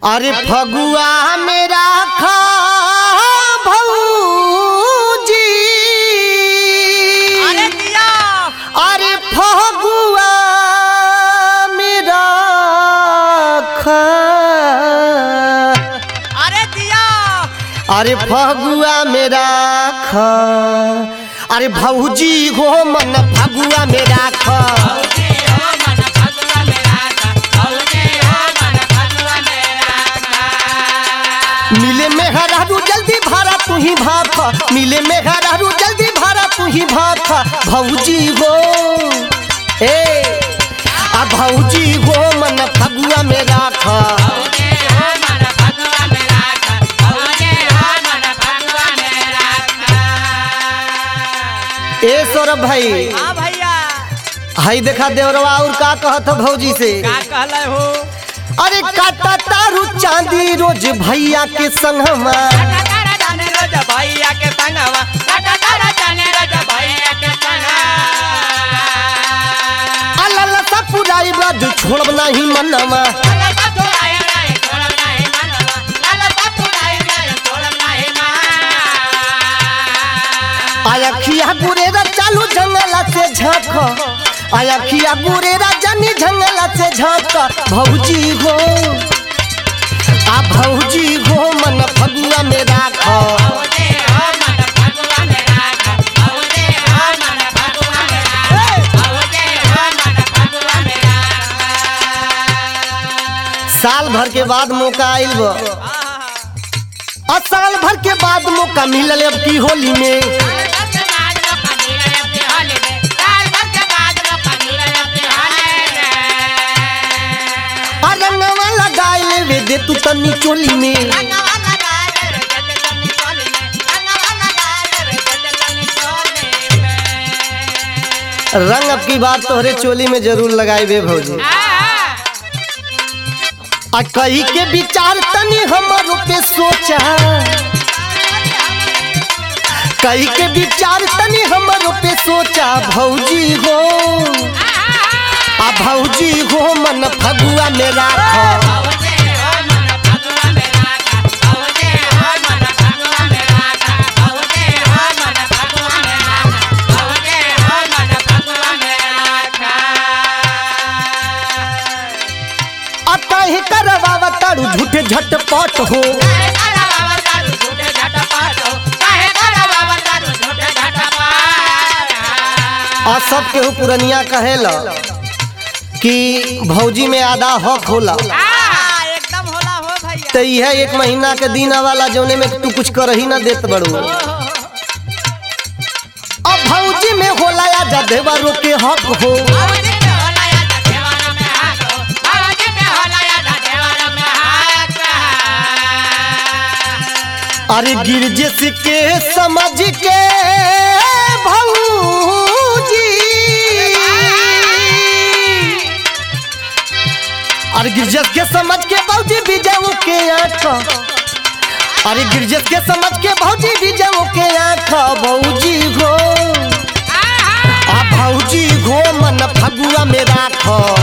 अरे फगुआ मेरा खा भौजी अरे दिया अरे फगुआ मेरा खा अरे दिया अरे फगुआ मेरा खा अरे भौजी हो मन फगुआ मेरा खा मिले में हरारू जल्दी भारा तू ही भाख मिले में हरारू जल्दी भारा तू ही भाख भौजी हो ए आ भौजी हो मन फगुआ में राख ए सौरभ भाई हाँ भैया हई देखा देवरवा और का कहत हो भौजी से का कहले हो अरे काटा तारू चांदी रोज भैया के संगमा जाने रोज भैया के संगवा काटा तारा जाने रोज भैया के संगवा अलल सा पुराई बाद छोड़ब नहीं मनवा आया खिया गुरेरा चालू जंगला से झाँक आया खिया गुरेरा जनी जंगला से झाँक भौजी हो आ भौजी हो मन फगुआ में राख साल भर के बाद मौका आइल बा आ साल भर के बाद मौका मिलल अब की होली में आ रंगवा लगाए लेवे दे तू तनी चोली में रंग अब की बात तोहरे चोली में जरूर लगाए बे भौजी आ कही के विचार तनी हमारो पे सोचा कही के विचार तनी हमारो पे सोचा भौजी हो आ भौजी हो मन फगुआ में राख अतः करवावा तारू झूठे झटपट हो आ सब केहू पुरनिया कहेला कि भौजी में आधा हक होला एकदम होला हो भैया तो यह एक महीना के दिन वाला जौने में तू कुछ कर ही ना देत बड़ू अब भौजी में होला या जदेवा रोके हक हो अरे गिरजिस के समझ के भौजी अरे गिरजिस के समझ के भौजी बीजाऊ के आँख अरे गिरजिस के समझ के भौजी बीजाऊ के आँख भौजी हो आ भौजी हो मन फगुआ में राख